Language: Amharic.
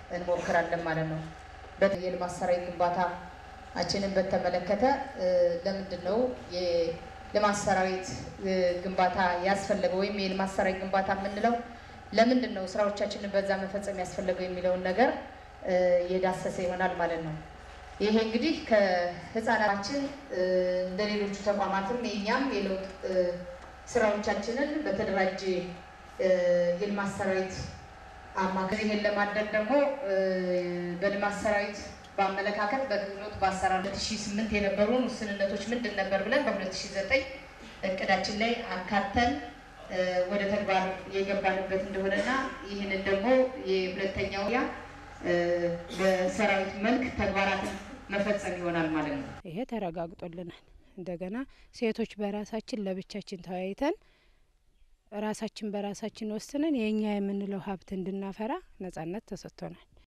እንሞክራለን ማለት ነው። የልማት ሰራዊት ግንባታችንን በተመለከተ ለምንድን ነው የልማት ሰራዊት ግንባታ ያስፈለገው ወይም የልማት ሰራዊት ግንባታ የምንለው ለምንድን ነው ስራዎቻችንን በዛ መፈጸም ያስፈለገው የሚለውን ነገር የዳሰሰ ይሆናል ማለት ነው። ይሄ እንግዲህ ከህፃናችን እንደ ሌሎቹ ተቋማትም የኛም የለውጥ ስራዎቻችንን በተደራጀ የልማት ሰራዊት አማካኝ ይሄን ለማድረግ ደግሞ በልማት ሰራዊት በአመለካከት በክህሎት በአሰራር 2008 የነበሩን ውስንነቶች ምንድን ነበር ብለን በ2009 እቅዳችን ላይ አካተን ወደ ተግባር የገባንበት እንደሆነና ይህንን ደግሞ የሁለተኛው ያ በሰራዊት መልክ ተግባራትን መፈጸም ይሆናል ማለት ነው። ይሄ ተረጋግጦልናል። እንደገና ሴቶች በራሳችን ለብቻችን ተወያይተን ራሳችን በራሳችን ወስነን የእኛ የምንለው ሀብት እንድናፈራ ነጻነት ተሰጥቶናል።